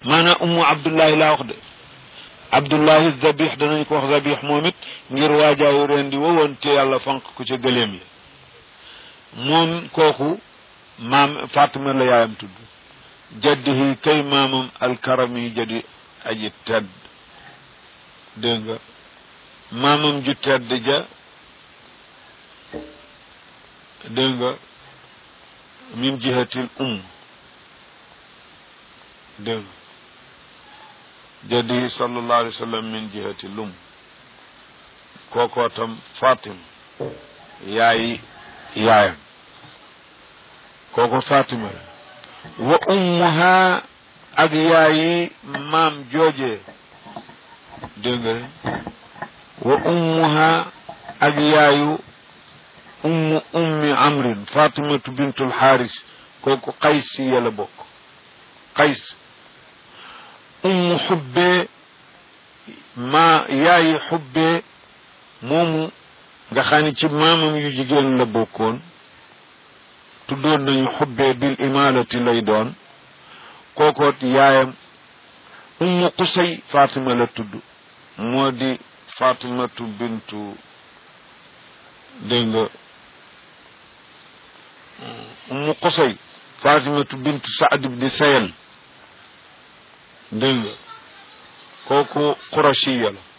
maanaam ummu abdullahi laa wax de abdullahi zabih danañ ko wax zabih moom it ngir waajaayu reen di wowoon te yàlla fanq ko ca gëléem yi moom kooku maam fatima la yaayam tudd jaddihi kay maamam alkarami jadi aji tedd dégg nga maamam ju tedd ja dégg nga min jihatil um dégg nga jaddihi sallallahu alayhi wa sallam min jihatil um kookoo tam fatima yaayi yaayam kooko fatima la wa ummuha ak yaayi maam jooje dégg nga wa ummuha ak yaayu ummu ummi amrin fatimatu bintul xaaris kooku qays si yàlla bokk qays ummu xubbee ma yaayi xubbee moomu nga xam ne ci maamam yu jigéen la bokkoon tuddoon nañu xubbee bil imalati lay doon kookoot yaayam ummu qusay fatima la tudd moo di fatimatu bintu dégg nga ummu qusay fatimatu bintu saad ibni sayal dégg nga kooku qurashiya la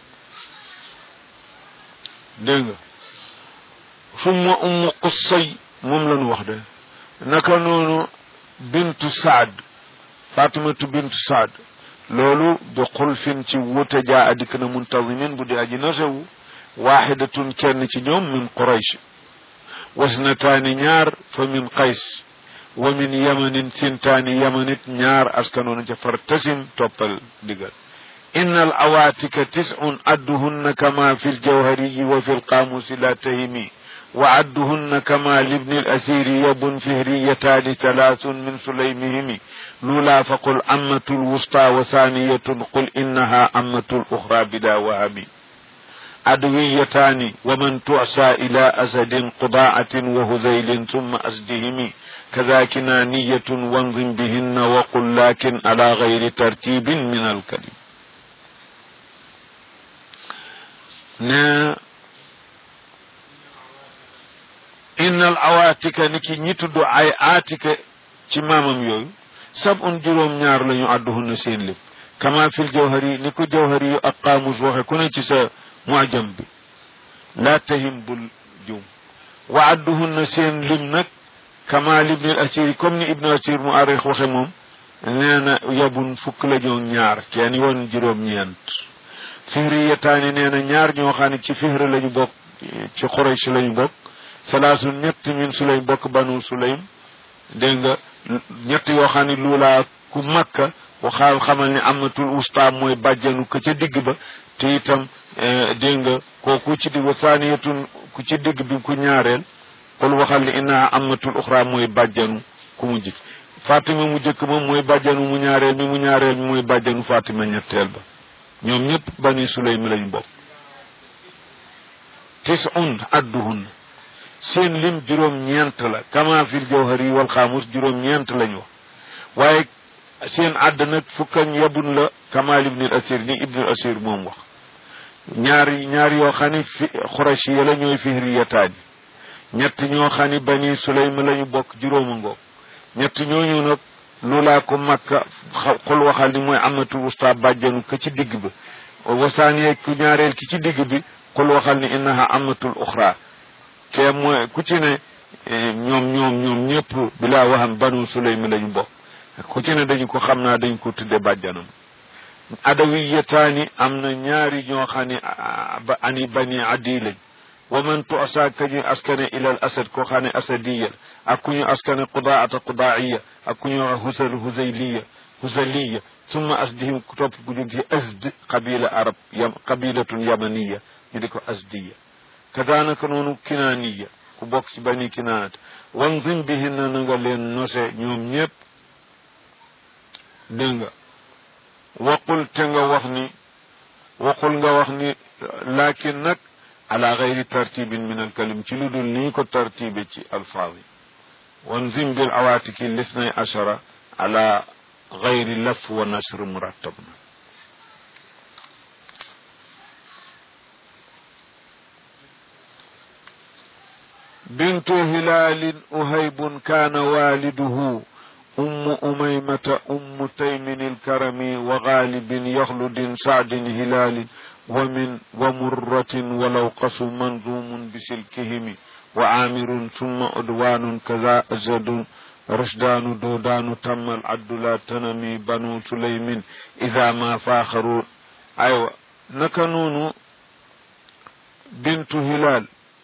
dégg nga summa ummu qusay moom lañu wax de naka noonu bintu saad fatimatu bintu saad loolu bi xulfin ci wuute jaa adikk na muntazimin bu di aji nasewu waaxidatun kenn ci ñoom min quraysh wasnataani ñaar fa min qays wa min yamanin sintaani yamanit ñaar askanoonu ca fartasim toppal digal inna al awaatika tis'un adduhunna kama fi ljawhariyi wa fi lqaamusi la tahimi وعدهن كما لابن الأسير يب فهريتان ثلاث من سليمهم لولا فقل أمة الوسطى وثانية قل إنها أمة الأخرى بلا وهم أدويتان ومن تعسى إلى أسد قضاعة وهذيل ثم أسدهم كذاك نانية وانظم بهن وقل لكن على غير ترتيب من الكلم نا innal awaatika ni ki ñi tudd ay aatika ci maamam yooyu sab un juróom ñaar la ñu àdduhunna seen lim kama fil jawhari ni ko jawhari yu ak qaamus waxe ku ne ci sa muajam bi laa tahim bul jum wa àdduhunna seen lim nag kama libnil asiri comme ni ibnu asir mu arix waxe moom nee na yabun fukk la ñoo ñaar kenn yoon juróom ñeent fihri yetaani nee na ñaar ñoo xam ne ci fihri la ñu bokk ci xuraysh la ñu bokk salaasu ñett min sulaym bokk banu sulaym dégg nga ñett yoo xam ne luulaa ku makka waxaa xamal ne amatul usta mooy bàjjanu ka ca digg ba te itam dégg nga kooku ci digg saaniyatun ku ci digg bi ku ñaareel qul waxal ni innaha amatul uxra mooy bàjjanu ku mu jik fatima mu jëkk moom mooy bàjjanu mu ñaareel mi mu ñaareel mi mooy bàjjanu fatima ñetteel ba ñoom ñëpp bani sulaym lañ bokk tisun adduhun seen lim juróom ñeent la kama fil jawhari wal xaamus juróom ñeent lañu wax waaye seen àdd nag fukkañ yabun la kama ibnul asir ni ibnul asir moom wax ñaar ñaar yoo xam ni fi xurashi ya la ñooy fihriyataani ñett ñoo xam ni bani sulaym lañu bokk juróoma ngoog ñett ñooñu nag lu laa ko makka xul waxal ni mooy amatul wusta bàjjanu ka ci digg ba wasaaniyee ku ñaareel ki ci digg bi xul waxal ni innaha amatul uxra ke mooy ku ci ne ñoom ñoom ñoom ñëpp bilaa waxam banu sulaym lañu bokk ku ci ne dañu ko xam naa dañu ko tudde bàjjanam adawiyataani am na ñaari ñoo xam ne ani bani adi lañ wa man tuasa ka ñu askane ilal asad koo xam ne asadiya ak ku ñu askane qudaata qudaiya ak ku ñu wax husal husayliya husaliya summa asdihim ku topp ku jóg ci asd qabila arab yam qabilatun yamaniya ñu di ko asdiya kadaanaka noonu kinaaniya ku bokk ci bani kinaanat wanzim bihinna na nga leen nose ñoom ñëpp dégg nga waqul te nga wax ni waqul nga wax ni lakin nag ala gayri tartibin min alkalim ci lu dul nii ko tartibe ci alfaaz yi wanzim bil awaatiki lisnay ashara ala gayri laf wa nasr murattab na بنت هلال أهيب كان والده أم أميمة أم تيم الكرم وغالب يخلد سعد هلال ومن ومرة ولو قص منظوم بسلكهم وعامر ثم أدوان كذا أزد رشدان دودان تم العد لا تنمي بنو سليم إذا ما فاخروا أيوة نكنون بنت هلال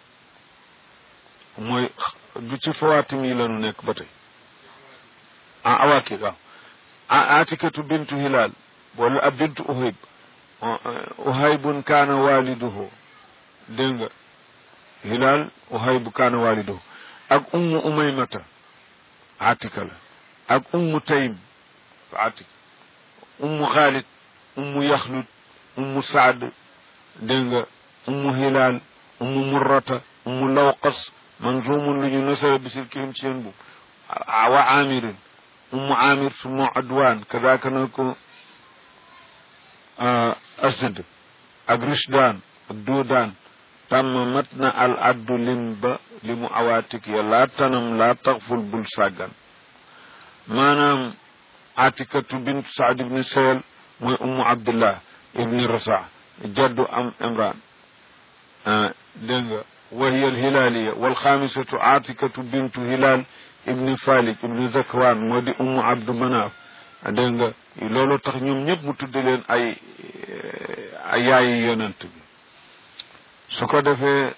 mooy du ci fawaatim yi lanu nekk ba tey ah awaakid waaw ah atikatu bintu hilal wala ab bintu uhayb uhaybun kaana waliduhu dégg nga hilal uhaybu kaana waliduhu ak ummu umaymata atika la ak ummu taym atika ummu xaalid ummu yaxlud ummu saad dégg nga ummu hilal ummu murrata ummu lawqas manzumun lu ñu nasara bisil kihim ci yéen boobu wa amirin ummu amir summa adwan kadaka na ko asd ak rishdan ak dudan tàmm mat na al addu lim ba li mu awaatik ya laa tanam laa taxful bul sàggan maanaam atikatu bint saad ibni sayel mooy ummu abdullah ibni rasa jaddu am imran dégg nga وهي الهلالية والخامسة عاتكة بنت هلال ابن فالك ابن ذكوان ودي أم عبد مناف دنگا لولو tax ñoom ñëpp mu tudde leen ay ay yaayi yonent bi su ko defee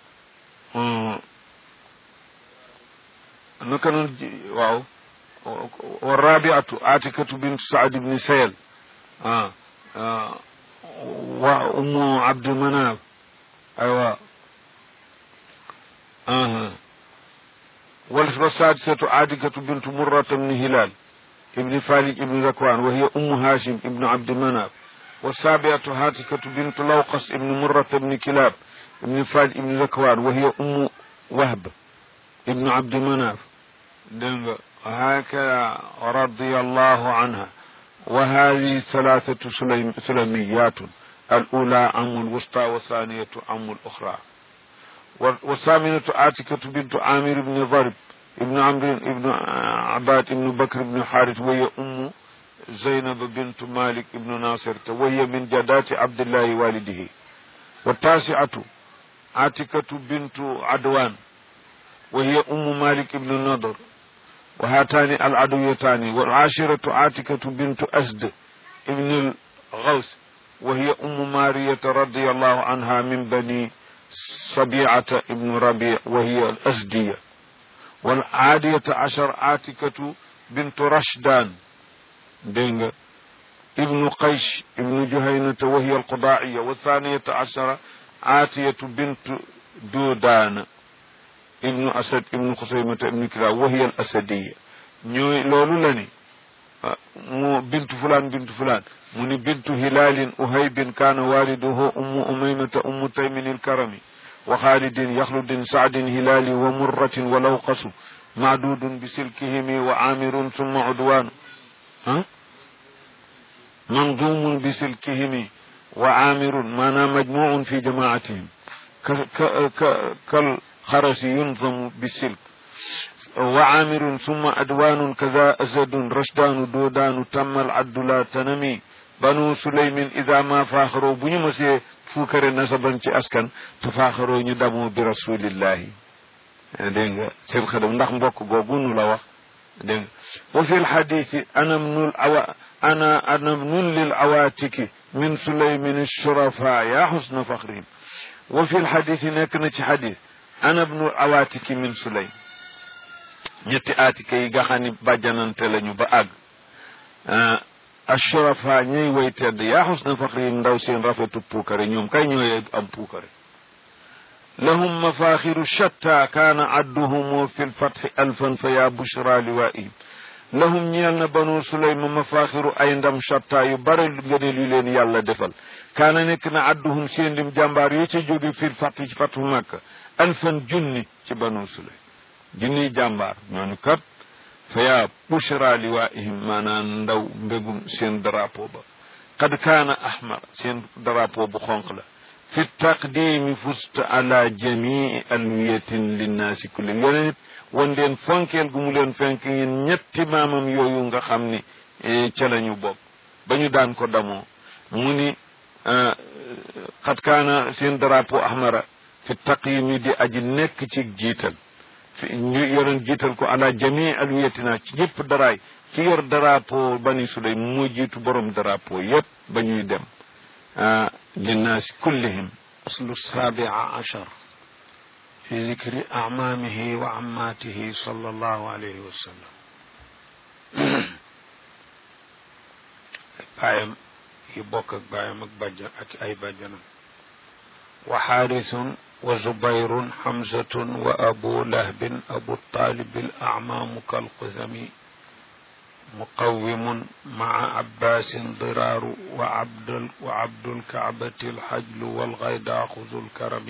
naka noon waaw wa rabiatu atikatu bint saad ibni sayel ah wa ummu abd manaf aywa آه. والسادسة عادكة بنت مرة بن هلال ابن فالج ابن ذكوان وهي أم هاشم ابن عبد مناف والسابعة هاتكة بنت لوقس ابن مرة بن كلاب ابن فالج ابن ذكوان وهي أم وهب ابن عبد مناف هكذا رضي الله عنها وهذه ثلاثة سليم سلميات الأولى أم الوسطى والثانية أم الأخرى والثامنة عاتكة بنت عامر بن ضرب ابن عمرو ابن عباد ابن بكر بن حارث وهي أم زينب بنت مالك ابن ناصر وهي من جدات عبد الله والده والتاسعة عاتكة بنت عدوان وهي أم مالك بن النضر وهاتان العدويتان والعاشرة عاتكة بنت أسد ابن الغوث وهي أم مارية رضي الله عنها من بني صبيعة ابن ربيع وهي الأزدية والعادية عشر عاتكة بنت رشدان دينغ ابن قيش ابن جهينة وهي القضاعية والثانية عشر عاتية بنت دودان ابن أسد ابن خصيمة ابن كلاب وهي الأسدية ñoy loolu la ni mu bintu fulan bintu fulan mu ni bintu hilalin uhaybin kana waliduhu ummu umaymata ummu taymin الكرمي وخالد يخلد سعد هلال ومرة ولوقص معدود بسلكهم وعامر ثم عدوان ها منظوم بسلكهم وعامر مانا مجموع في جماعتهم كالخرس ينظم بالسلك وعامر ثم أدوان كذا أزد رشدان دودان تم العد لا تنمي banu suleymin ida ma faaxaroo bu ñu mësee fuukare nasaban ci askan te faaxaroo ñu damoo bi rasulillahi dégg nga seen xadam ndax mbokk googu nu la wax dégg nga wa fi lxaditi ana bnul awa ana ana bnun lil awatiki min suleymin shurafa ya xusna faxrihim wa fi lxaditi nekk na ci xadis ana bnul awatiki min suleym ñetti aatika yi nga xam ni bàjjanante lañu ba àgg ashrafa ñay way tedd yaa xusna faxri ndaw seen rafetu puukare ñoom kay ñooy am puukare lahum mafaxiru shatta kaana adduhumu fi lfatxi alfan fa yaa bushra liwaihim lahum ñeel na banu sulayma mafaxiru ay ndam shatta yu bare ngëneel yu leen yàlla defal kaana nekk na adduhum seen lim jàmbaar yi ca jóge fi lfatxi ci fatu makka alfan junni ci banu sulaym junniy jàmbaar ñooñu kat fa yaa bushra liwaihim maanaam ndaw mbégum seen drapeau ba qad kaana ahmar seen drapeau bu xonq la fi taqdimi fusta ala jamii alwiyatin linnaasi kullin yoneen it wan leen fonkeel gu mu leen fenk ñun ñetti maamam yooyu nga xam ni ca la ñu bokk ba ñu daan ko damoo mu ni qad kaana seen drapeau ahmara fi taqyimi di aji nekk ci jiital fi ñu yoroon jiital ko ala jamii alwiyatina ci ñëpp daraay ci yor drapeau bani sulay moo jiitu borom drapeau yépp ba ñuy dem linnaasi kullihim aslu sabia achar fi dikri acmaamihi wa ammaatihi sallallahu alayhi wa sallam baayam yi bokk ak baayam ak bàjjan ak ay bàjjanam wa xaarisun wa zubayrun xamsatun wa abu lahbin abu talib al acmaamu kalqusami مقوم مع عباس ضرار وعبد وعبد الكعبة الحجل والغيداء خذ الكرم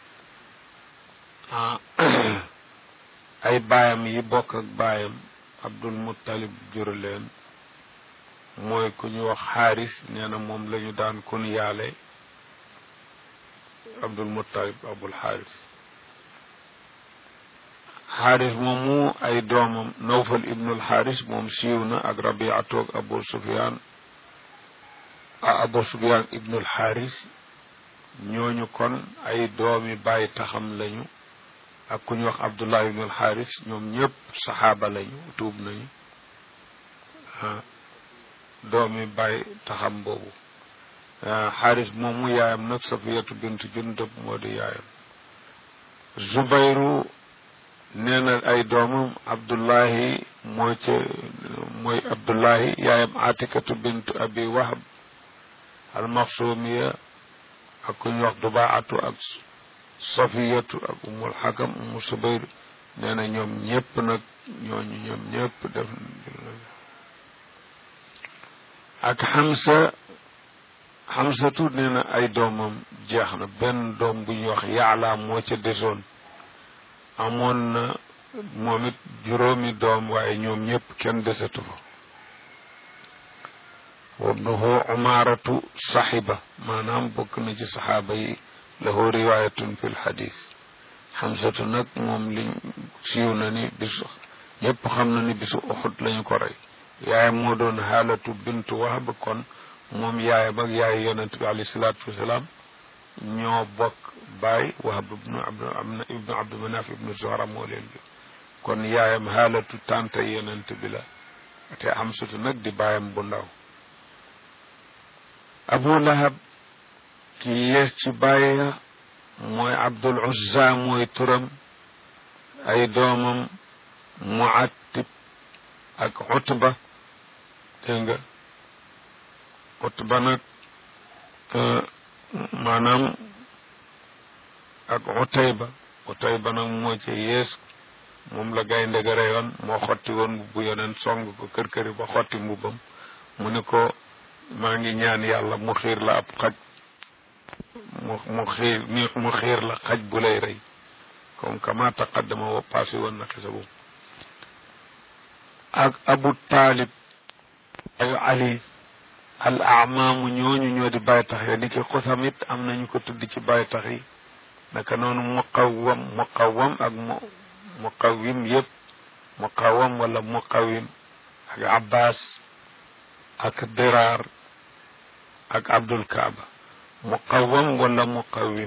ay baayam yi bokk ak baayam Abdul Muttalib jur leen mooy ku ñu wax xaaris nee na moom la ñu daan kun yaale Abdul Muttalib Abul Xaaris xaaris moomu ay doomam nawfal ibnul xaaris moom siiw na ak rabiatu ak abu sufyaan abu sufyaan ibnul xaaris ñooñu kon ay doomi bàyyi taxam lañu ak ku ñu wax abdullah ibnul xaaris ñoom ñëpp saxaaba lañu tuub nañu doomi bàyyi taxam boobu xaaris moomu yaayam nag safiyatu bintu jundub moo di yaayam zubayru nee na ay doomam abdullahi moo ca mooy abdullahi yaayam atikatu bintu abi wahab almaxsumiya ak ku ñu wax dubaatu ak safiyatu ak umul xakam umu subayr nee na ñoom ñëpp nag ñooñu ñoom ñëpp def ak xamsa xamsatu nee na ay doomam jeex na benn doom bu ñuy wax yaala moo ca desoon amoon na moom it juróomi doom waaye ñoom ñëpp kenn desatu fa wabnuhu umaaratu saxiba maanaam bokk na ci saxaaba yi lahu riwaayatun fi lxadis xamsatu nag moom li siiw na ni bisu ñëpp xam na ni bisu uxud lañu ko rey yaayam moo doon xaalatu bintu wahab kon moom yaayam ak yaay yonent bi alayhi salaatu wasalaam ñoo bokk baay wahab ibnu abdu amna ibnu abdu manaf ibnu zuhra moo leen bi kon yaayam xaalatu tante yonent bi la te xamsatu nag di baayam bu ndaw abu lahab ki yees ci bàyya mooy abdul uzza mooy turam ay doomam muattib ak utba dégg nga utba nag maanaam ak utayba utayba nag moo ci yees moom la gaynde ga reyoon moo xotti woon bu yoneen song ko kër këri ba xotti mbubbam mu ne ko maa ngi ñaan yàlla mu xiir la ab xaj mu mu xiir mu xiir la xaj bu lay rey comme kama taqaddama wa passé woon na xisa boobu ak abu taalib ayu ali al amaamu ñooñu ñoo di bàyyi tax ya ni ki xusamit am nañu ko tudd ci bàyyi tax yi naka noonu muqawwam muqawwam ak mu muqawwim yëpp muqawwam wala muqawwim ak abbas ak diraar ak abdul kaaba muqawwam wala muqawwim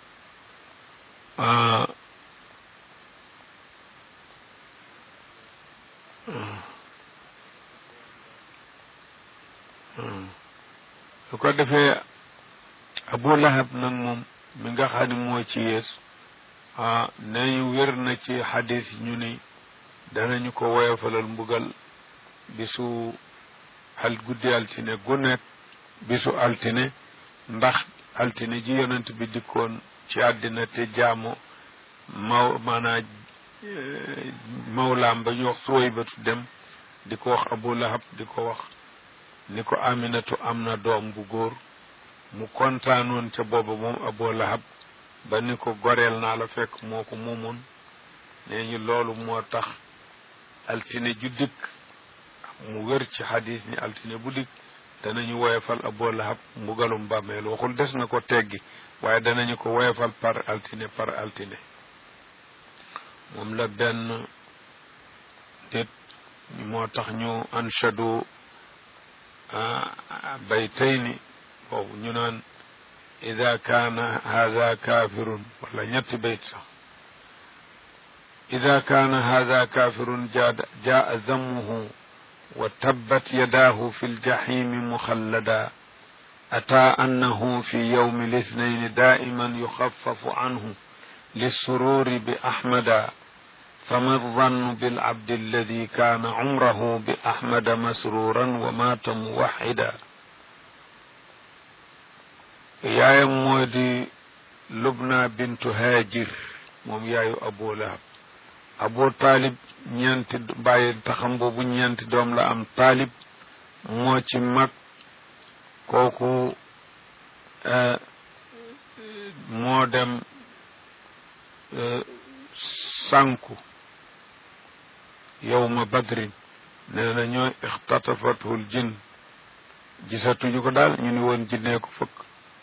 su ko defee abu lahab nag moom mi nga xam ne moo ci yees ah nañu wér na ci xadis ñu ni danañu ko woyofalal mbugal bisu al guddi altine gu nekk bisu altine ndax altine ji yonent bi dikkoon ci àddina te jaamu maw maanaa mawlaam ba ñu wax suway batu dem di ko wax abu lahab di ko wax ni ko aminatu am na doom bu góor mu kontaanoon ca booba moom abu lahab ba ni ko goreel naa la fekk moo ko moomoon nee ñu loolu moo tax altine ju dikk mu wér ci xadis ni altine bu dikk danañu woyefal Abu Lahab mbugalum bàmmeel waxul des na ko teggi waaye danañu ko woyefal par altine par altine moom la benn nit moo tax ñu anshadu baytayni boobu ñu naan ida kaana hada kafirun wala ñetti bayt sax ida kaana hada kafirun jaa zammuhu wa tabbat yadaahu fi ljahimi muxallada ataa annahu fi yowmi lisnayn daa'iman yuxaffafu anhu lissururi bi ahmada فما الظن بالعبد الذي كان عمره بأحمد مسرورا ومات موحدا yaayam moo di Lubna bintu Haajir moom yaayu Abu Lahab Abu Taalib ñeenti bàyyi taxam boobu ñeenti doom la am Taalib moo ci mag kooku moo dem sànku yowma badrin nee na ñooy ixtatafatul jinn gisatuñu ko daal ñu ni woon jinnee ko fëkk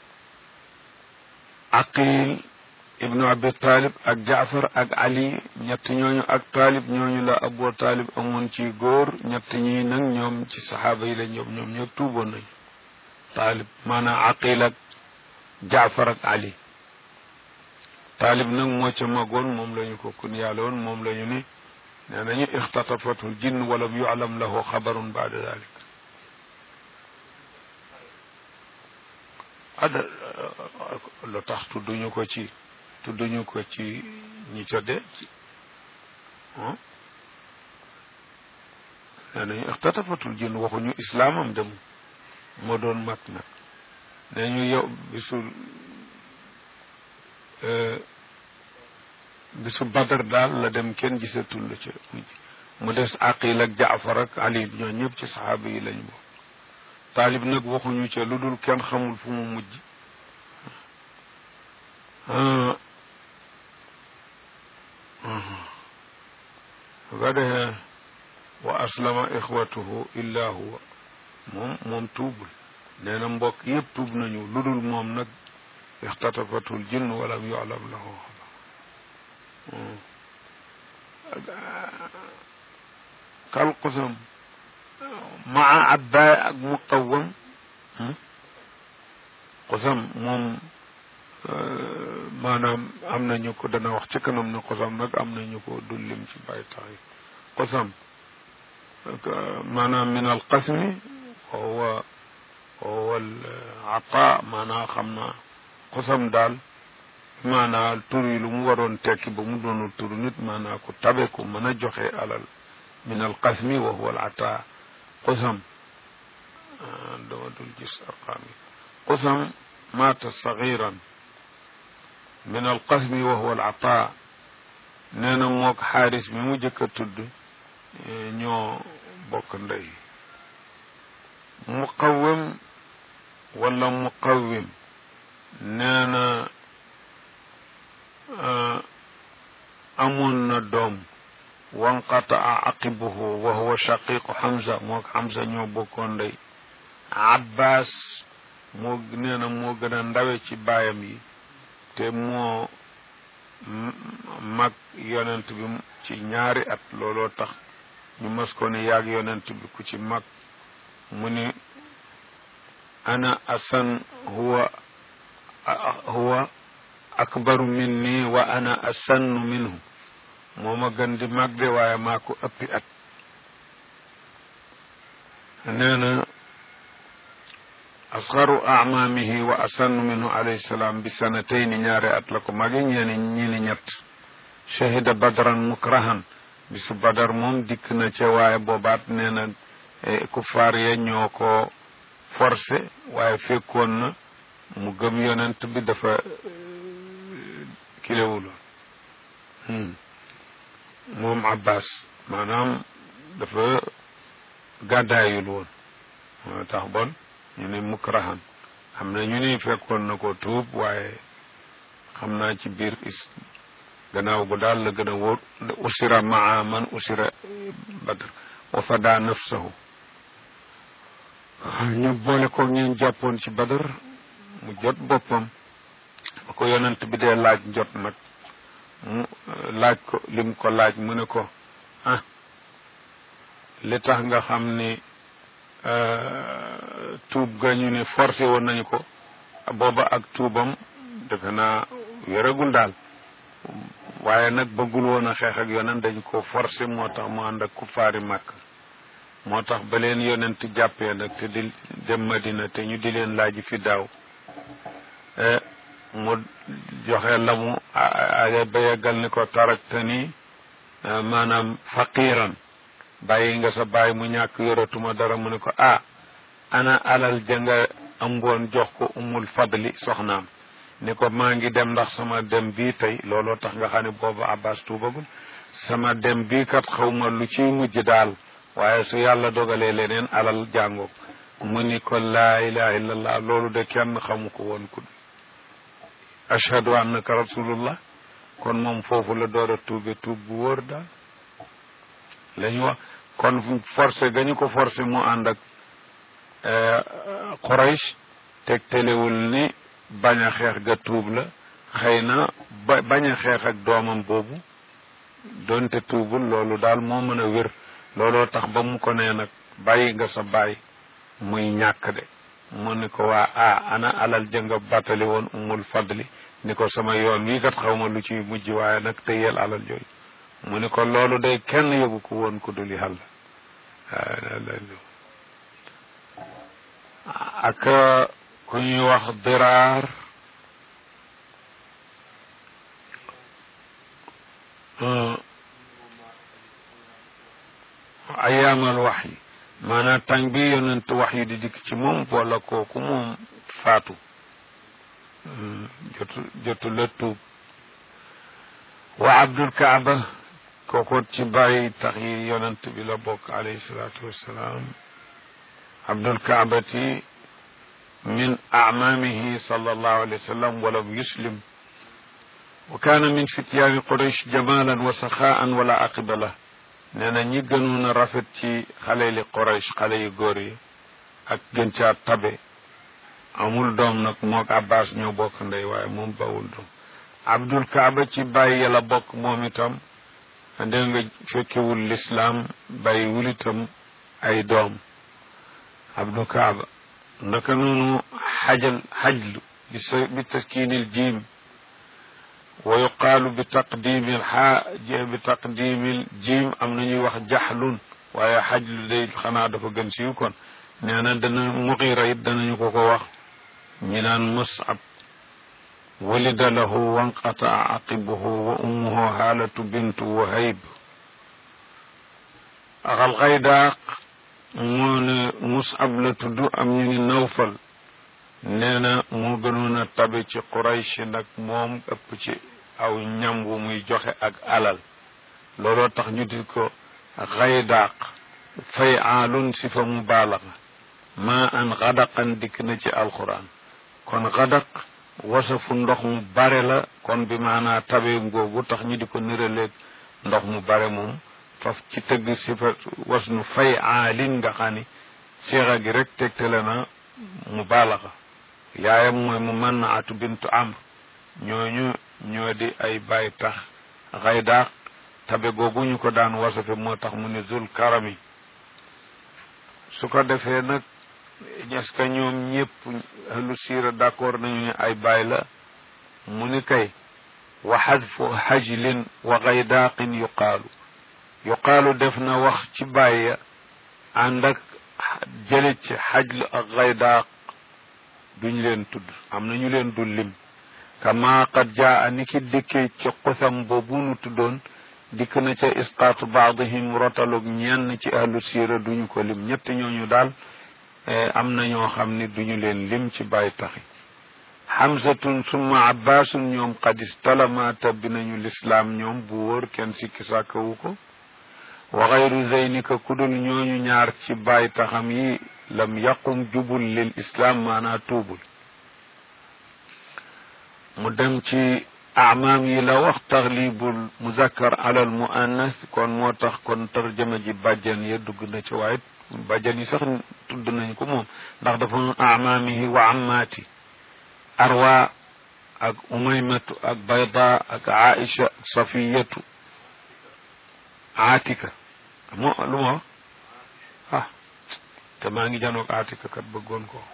aqil ibnu abi talib ak jaafar ak ali ñett ñooñu ak talib ñooñu la abu talib amoon ci góor ñett ñi nag ñoom ci saxaaba yi la ñoom ñoom ñëpp tuuboon nañu talib maanaam aqil ak jaafar ak ali taalib nag moo ca magoon moom la ñu ko kun yàlla woon moom la ñu ni nee nañu ixtatafatul jinn walam yuclam lahu xabarun baada dalik ada lu tax tudduñu ko ci tudduñu ko ci ñi ca de ci nee nañu ixtatafatul jinn waxuñu islaamam dem moo doon mat nag nee ñu yow bisul bisu badar daal la dem kenn gisatul la ca mu des aqil ak jaafar ak ali ñoo ñëpp ci saxaaba yi lañ bokk taalib nag waxuñu ca lu dul kenn xamul fu mu mujj su ko defee wa aslama ixwatuhu illa huwa moom moom tuubul nee na mbokk yëpp tuub nañu lu dul moom nag ixtatafatul jinn walam yuclam lahu kal qusam maa abbaay ak muqawam qusam moom maanaam am nañu ko dana wax ci kanam ne qusam nag am nañu ko dullim ci bàyyi tax yi qusam maanaam min al qasmi wa huwa huwa al ata maanaam xam naa qusam daal maanaa tur yi lu mu waroon tekki ba mu doonul tur nit maanaa ku tabe ku mën a joxe alal min al qasmi wa huwa al ata qusam dama dul gis arqaam yi qusam maata sagiran min al qasmi wa huwa al ata nee na mook xaaris mi mu jëkk a tudd ñoo bokk ndey muqawim wala muqawim nee na amoon na doom wanqataa aqibuhu wa huwa shaqiqu Hamza moo Hamza ñoo bokkoon ndey Abbas moo nee na moo gën a ndawe ci baayam yi te moo mag yonent bi ci ñaari at looloo tax ñu mas ko ne yaag yonent bi ku ci mag mu ni ana asan huwa huwa akbaru minni wa ana asannu minhu moo ma gën di mag de waaye maa ko ëppi at nee na asgaru amaamihi wa asannu minhu alayhi salaam bi sanatayni ñaari at la ko magi ñeeni ñini ñett shahida badran mukrahan bisu badar moom dikk na ca waaye boobaat nee na kuffaar ya ñoo ko forcé waaye fekkoon na mu gëm yonent bi dafa kilewuloon moom abbas maanaam dafa gàddaayul woon moo tax bon ñu ne mukrahan am na ñu ni fekkoon na ko tuub waaye xam naa ci biir is gannaaw gu daal la gën a wóor usira maa man usira badr wa fada nafsahu ñu boole ko ñeen jàppoon ci badar mu jot boppam ba ko yonent bi dee laaj jot nag mu laaj ko lim ko laaj mu ne ko ah li tax nga xam ni tuub ga ñu ne forcé woon nañu ko booba ak tuubam defe naa wéragul daal waaye nag bëggul woon a xeex ak yonent dañ ko forcé moo tax mu ànd ak ku faari màkk moo tax ba leen yonent jàppee nag te di dem Madina te ñu di leen laaj fi daaw mu joxe la mu ba yeggal ni ko tarakta ni maanaam faqiran bàyyi nga sa bàyyi mu ñàkk yoratuma dara mu ne ko ah ana alal janga amboon jox ko umul fadli soxnaam ni ko maa ngi dem ndax sama dem bii tey looloo tax nga xam ne boobu abbas tuubagul sama dem bii kat xawma lu ciy mujj daal waaye su yàlla dogalee leneen alal jàngoog mu ni ko laa ilaha illallah loolu de kenn xamu ko woon ku ashhadu annaka rasulullah kon moom foofu la door a tuube tuub bu wóor daal la ñu wax kon forcé gañu ko forcé mu ànd ak Quraysh teg telewul ni bañ a xeex ga tuub la xëy na ba bañ a xeex ak doomam boobu doonte tuubul loolu daal moo mën a wér looloo tax ba mu ko nee nag bàyyi nga sa baay muy ñàkk de mu ni ko waa ah ana alal jënga battali woon umul fadli ni ko sama yoon wii kat xaw ma lu ci mujj waaye nag tëyeel alal jooyu mu ni ko loolu day kenn yóbbu ko woon ku dul yàlla ak ku ñuy wax diraar ayaamal wax yi maanaam tàng bi yonent wax yi di dikk ci moom wala kooku moom faatu jotu jotu la tuub wa abdul kaaba kooku ci bàyyi tax yi yonent bi la bokk alayhi salaatu wassalaam abdul kaabati min acmaamihi sallallahu alayhi wa sallam walam yuslim wa kaana min fityaani quraysh jamalan wa saxaan wala aqiba lah nee na ñi gënoon a rafet ci xale li quraysh xale yu góor yi ak gën caa tabe amul doom nag mook abbas ñoo bokk ndey waaye moom bawul doom abdul kaaba ci bàyyi yàlla bokk moom itam dégg nga fekkewul lislaam bàyyiwul itam ay doom abdul kaaba ndaka noonu xajal xajlu bi sa bi taskiinil jiim wa yuqaalu bi taqdimil xaa bi taqdimil jiim am na ñuy wax jaxlun waaye xajlu day xanaa dafa gën siiw kon nee na dana muqiira it danañu ko ko wax ñi naan musab walida lahu wanqataa aqibuhu wa ummuhu haalatu bintu wahayb axal xaydaaq moo ne musab la tudd am ñu ni nawfal nee na moo gënoon a tabe ci quraysh nag moom ëpp ci aw ñam wu muy joxe ak alal looloo tax ñu di ko xaydaaq fay aalun si fa mubaalaga maa an xadaqan dikk na ci alquran kon xadaq wasafu ndox mu bare la kon bi maanaa tabe ngoogu tax ñu di ko niraleeg ndox mu bare moom faf ci tëgg sifa wasnu fay aalin nga xam ni seexa gi rek tegtale na mu baalaxa yaayam mooy mu mën na atu bintu amr ñooñu ñoo di ay baay tax xaydaax tabe googu ñu ko daan wasafe moo tax mu ne zul karami su ko defee nag est-ce que ñoom ñëpp ahlu siira d'accord nañu ne ay baay la mu ni kay wa xadfu xajlin wa xaydaaqin yuqaalu yuqaalu def na wax ci bàyya ànd ak jële ci xajl ak xaydaaq duñ leen tudd am na ñu leen dul lim kama qad jaa ni ki dikkee ci xusam boobu nu tuddoon dikk na ca isqaatu baadihim rotalug ñenn ci ahlu siira duñu ko lim ñett ñooñu daal am na ñoo xam ni duñu leen lim ci bàyyi taxi xamsatun summa abbaasun ñoom qad istalama tabbi nañu lislaam ñoom bu wóor kenn sikki sàkkawu ko wa xayru zeynika kudul ñooñu ñaar ci bàyyi taxam yi lam yaqum jubul lil islaam maanaa tuubul mu dem ci amaam yi la wax taxlibul muzakkar alal muannas kon moo tax kon tarjama ji bàjjan ya dugg na ci waaye bàjjan yi sax tudd nañ ko moom ndax dafa noon amaamihi wa ammaati arwa ak umaymatu ak bayda ak aisha ak safiyatu aatika moo lu ma wax ah te maa ngi janoog aatika kat bëggoon ko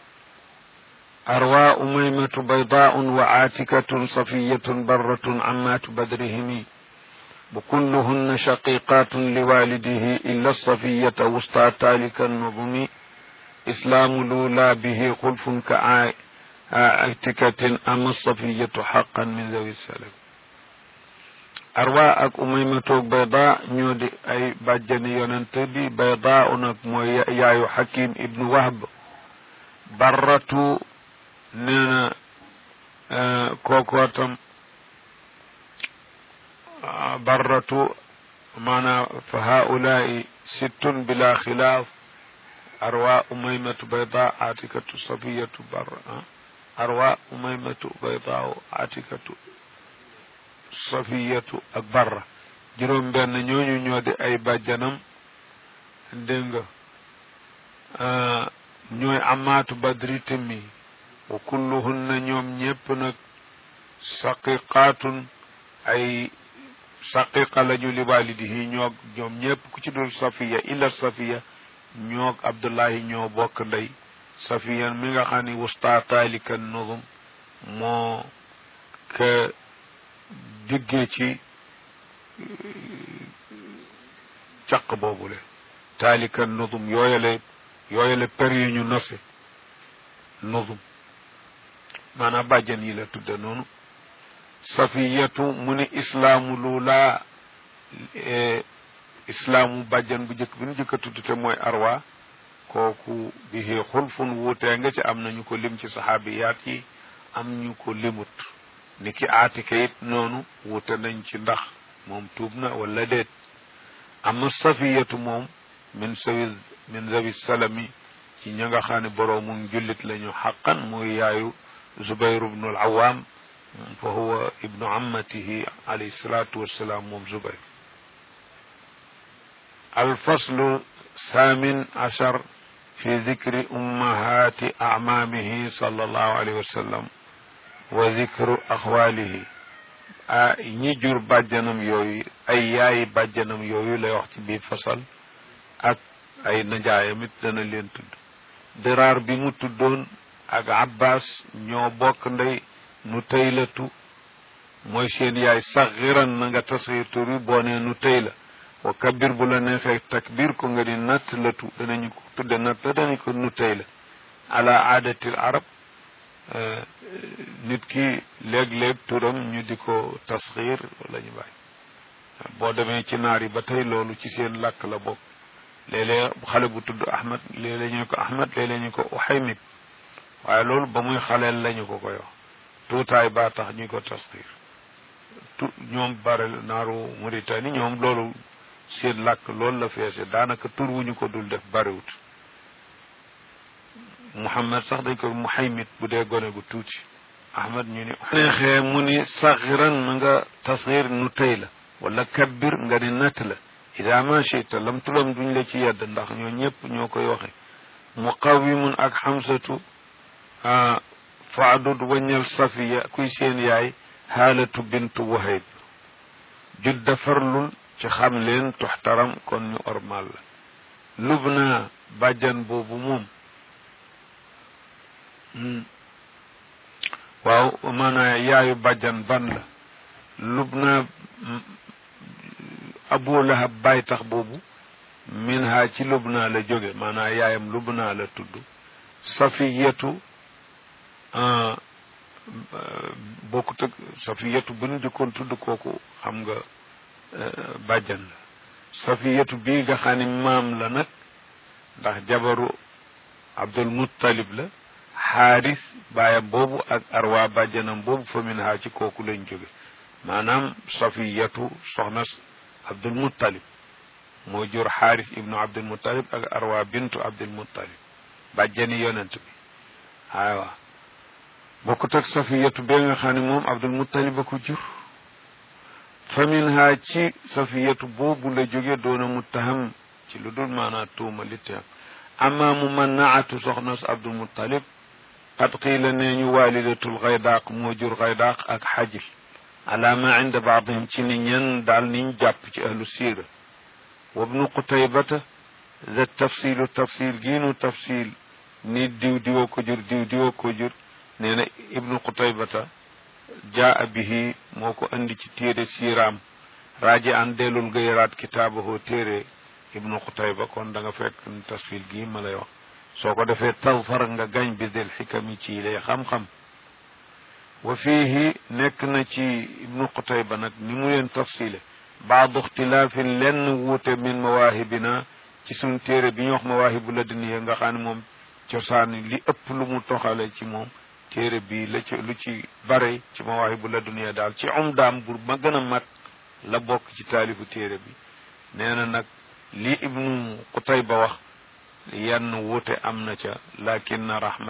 أروى أميمة بيضاء وعاتكة صفية برة عمات بدرهم وكلهن شقيقات لوالده إلا الصفية وسطى تالك النظم إسلام لولا به خلف كعاتكة أما الصفية حقا من ذوي السلام أروى أك أميمة بيضاء نيودي أي بجني ينتبي بيضاء نك يا حكيم ابن وهب برة nee na kookoo tam barratu maanaa fa haulaai sittun bila xilaaf arwa umaymatu bayda atikatu safiyatu barra arwa umaymatu bayda atikatu safiyatu ak barra juróom benn ñooñu ñoo di ay bàjjanam dégg nga ñooy amaatu badri timmi wa kulluhunna ñoom ñépp nag saqiqaatun ay saqiqa lañu li walidihi ñoog ñoom ñépp ku ci dul safiya illa safiya ñoog abdullahi ñoo bokk ndey safiya mi nga xam ni wusta taalika nuzum moo ka diggee ci caq boobule taalika nuzum yooyale yooyale per yu ñu nose nuzum maanaam bàjjan yi la tudde noonu safiyatu mu ni islaamu luulaa islaamu bàjjan bu njëkk bi nu njëkk a tudd te mooy arwa kooku bihi xulfun wuutee nga ci am nañu ko lim ci saxaabiyaat yi am ñu ko limut ni ki aatika it noonu wuute nañ ci ndax moom tuub na wala déet ama safiyatu moom min sawi min zawi salami ci ña nga xam ne boroomu jullit lañu xaqan muy yaayu zubayr ibnu al awam fa huwa ibnu ammatihi alayhi salatu wassalam moom zubayr الفصل الثامن عشر في ذكر أمهات أعمامه صلى الله عليه وسلم وذكر أخواله ñi jur bàjjanam yooyu ay yaayi bàjjanam yooyu lay wax ci biir fasal ak ay najaayam it dana leen tudd diraar bi mu tuddoon ak abbas ñoo bokk ndey nu taylatu mooy seen yaay saxiran na nga tasxiir tur yi boo nee nu tayla wa kabir bu la neexee takbir ko nga di natt latu danañu ko tudde natt la danañu ko nu tayla ala aadatil arab nit ki léeg-léeg turam ñu di ko tasxiir wala ñu bàyyi boo demee ci naar yi ba tey loolu ci seen làkk la bokk léeg-léeg xale bu tudd ahmad léeg-léeg ñu ko ahmad léeg-léeg ñu ko uhaymid waaye loolu ba muy xaleel lañu ko koy wax tuutaay baa tax ñu ko tasxiir tu ñoom bare naaru Mauritanie ñoom loolu seen làkk loolu la feese daanaka tur wu ñu ko dul def bariwut Muhammad sax dañ ko muhaymid bu dee gone gu tuuti ahmad ñu ni neexee mu ni saxiran na nga tasxiir nu tey la wala kabbir nga ni natt la ida ma chita lam tulam duñ la ci yedd ndax ñoo ñëpp ñoo koy waxe muqawimun ak xamsatu faadud waññal safiya kuy seen yaay xaalatu bintu wahayb judda farlul ci xam leen tuxtaram kon ñu ormal la lubna bàjjan boobu moom waaw maanaa yaayu bàjjan ban la lubna abu lahab baay tax boobu min ha ci lubna la jóge maanaa yaayam lubna la tudd safiyatu bokkut ak safiyatu bu ñu jëkkoon tudd kooku xam nga bàjjan la safiyatu bii nga xam ne maam la nag ndax jabaru abdul muttalib la xaaris baayam boobu ak arwa bàjjanam boobu fa min ha ci kooku lañ jóge maanaam safiyatu soxna abdul muttalib moo jur xaaris ibnu abdul muttalib ak arwa bintu abdul muttalib bàjjani yonent bi aywa bokkut ak safiyatu bee nga xam ne moom abdul muttalib a ko jur fa minha ci safiyatu boobu la jóge doona muttaham ci lu dul maanaa tuuma litteem amma mu mannaatu soxna su abdul muttalib qad qiila nee ñu waalidatul xaydaaq moo jur xaydaaq ak xajil ala ma inda baadihim ci ni ñen daal niñ jàpp ci ahlu siira wa bnu qutaybata da tafsilu tafsil giinu tafsil ni diw diwoo ko jur diw diwoo ko jur nee na ibnu qutaybata jaa bihi moo ko andi ci téere siiraam raaji an delul nga yaraat kitaabahoo téere ibnu qutayba kon da nga fekk tasfil gii ma lay wax soo ko defee tawfar nga gañ bi del xikami ci lay xam-xam wa fiihi nekk na ci ibnu qutayba nag ni mu leen tafsile baadu ixtilaafin lenn wuute min mawaahibina ci suñ téere bi ñu wax mawaahibu laduniya nga xam ne moom cosaan li ëpp lu mu toxale ci moom téere bi la ci lu ci bare ci mawaahibu laduniya daal ci umdaam bur ma gën a mat la bokk ci taalifu téere bi nee na nag li ibnu qutayba wax yenn wuute am na ca lakin rahma